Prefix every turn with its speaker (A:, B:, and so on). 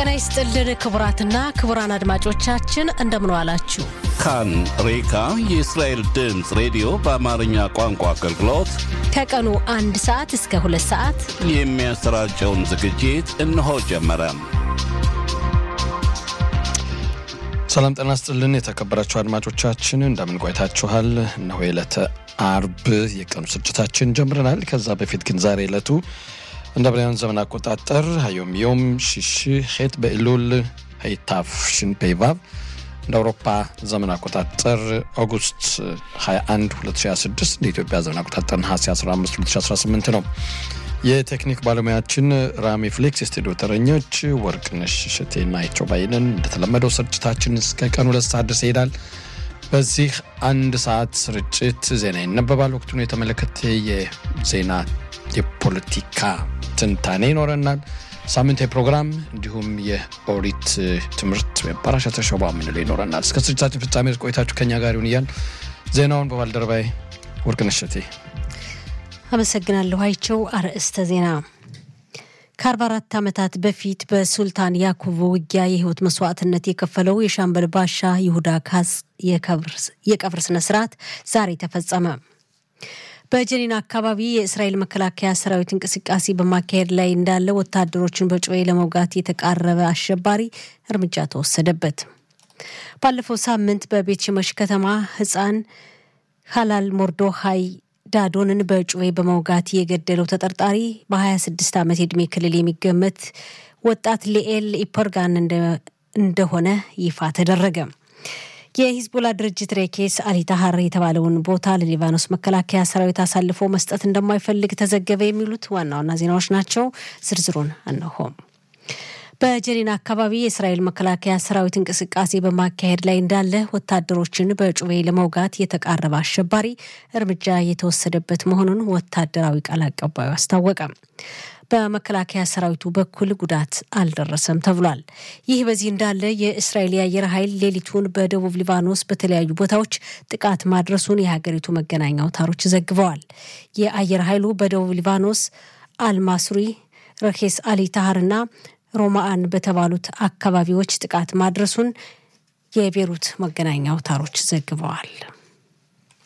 A: ጤና ይስጥልን ክቡራትና ክቡራን አድማጮቻችን እንደምን ዋላችሁ።
B: ካን ሬካ የእስራኤል ድምፅ ሬዲዮ በአማርኛ ቋንቋ አገልግሎት
A: ከቀኑ አንድ ሰዓት እስከ ሁለት ሰዓት
B: የሚያሰራጨውን ዝግጅት እነሆ ጀመረ።
C: ሰላም ጤና ይስጥልን የተከበራችሁ አድማጮቻችን እንደምን ቆይታችኋል? እነሆ የዕለተ አርብ የቀኑ ስርጭታችን ጀምረናል። ከዛ በፊት ግን ዛሬ ዕለቱ እንደ ብራውያን ዘመን አቆጣጠር ሀዮም ዮም ሽሽ ሄት በኢሉል ሀይታፍ ሽን ፔቫብ እንደ አውሮፓ ዘመን አቆጣጠር ኦጉስት 21 2026 እንደ ኢትዮጵያ ዘመን አቆጣጠር ነሐሴ 15 2018 ነው። የቴክኒክ ባለሙያችን ራሚ ፍሌክስ፣ የስቱዲዮ ተረኞች ወርቅነሽ እሸቴና አይቸው ባይነን። እንደተለመደው ስርጭታችን እስከ ቀኑ ሁለት ሰዓት ድረስ ይሄዳል። በዚህ አንድ ሰዓት ስርጭት ዜና ይነበባል። ወቅቱን የተመለከተ የዜና የፖለቲካ ትንታኔ ይኖረናል። ሳምንታዊ ፕሮግራም እንዲሁም የኦሪት ትምህርት ወይም ፓራሻ ተሸባ የምንለው ይኖረናል። እስከ ስርጭታችን ፍጻሜ ቆይታችሁ ከኛ ጋር ይሁን እያል ዜናውን በባልደረባይ ወርቅነሽ እሸቴ
A: አመሰግናለሁ። አይቸው አርዕስተ ዜና ከ44 ዓመታት በፊት በሱልጣን ያኩቡ ውጊያ የህይወት መስዋዕትነት የከፈለው የሻምበል ባሻ ይሁዳ ካዝ የቀብር ስነ ስርዓት ዛሬ ተፈጸመ። በጀኒን አካባቢ የእስራኤል መከላከያ ሰራዊት እንቅስቃሴ በማካሄድ ላይ እንዳለ ወታደሮችን በጩቤ ለመውጋት የተቃረበ አሸባሪ እርምጃ ተወሰደበት። ባለፈው ሳምንት በቤት ሽመሽ ከተማ ህፃን ሀላል ሞርዶሃይ ዳዶንን በጩቤ በመውጋት የገደለው ተጠርጣሪ በ26 ዓመት የዕድሜ ክልል የሚገመት ወጣት ሊኤል ኢፐርጋን እንደሆነ ይፋ ተደረገ። የሂዝቦላ ድርጅት ሬኬስ አሊታሀር የተባለውን ቦታ ለሊባኖስ መከላከያ ሰራዊት አሳልፎ መስጠት እንደማይፈልግ ተዘገበ። የሚሉት ዋና ዋና ዜናዎች ናቸው። ዝርዝሩን እነሆም። በጀኒን አካባቢ የእስራኤል መከላከያ ሰራዊት እንቅስቃሴ በማካሄድ ላይ እንዳለ ወታደሮችን በጩቤ ለመውጋት የተቃረበ አሸባሪ እርምጃ የተወሰደበት መሆኑን ወታደራዊ ቃል አቀባዩ አስታወቀ። በመከላከያ ሰራዊቱ በኩል ጉዳት አልደረሰም ተብሏል። ይህ በዚህ እንዳለ የእስራኤል የአየር ኃይል ሌሊቱን በደቡብ ሊባኖስ በተለያዩ ቦታዎች ጥቃት ማድረሱን የሀገሪቱ መገናኛ አውታሮች ዘግበዋል። የአየር ኃይሉ በደቡብ ሊባኖስ አልማሱሪ፣ ረኬስ አሊ ታሃርና ሮማአን በተባሉት አካባቢዎች ጥቃት ማድረሱን የቤሩት መገናኛ አውታሮች ዘግበዋል።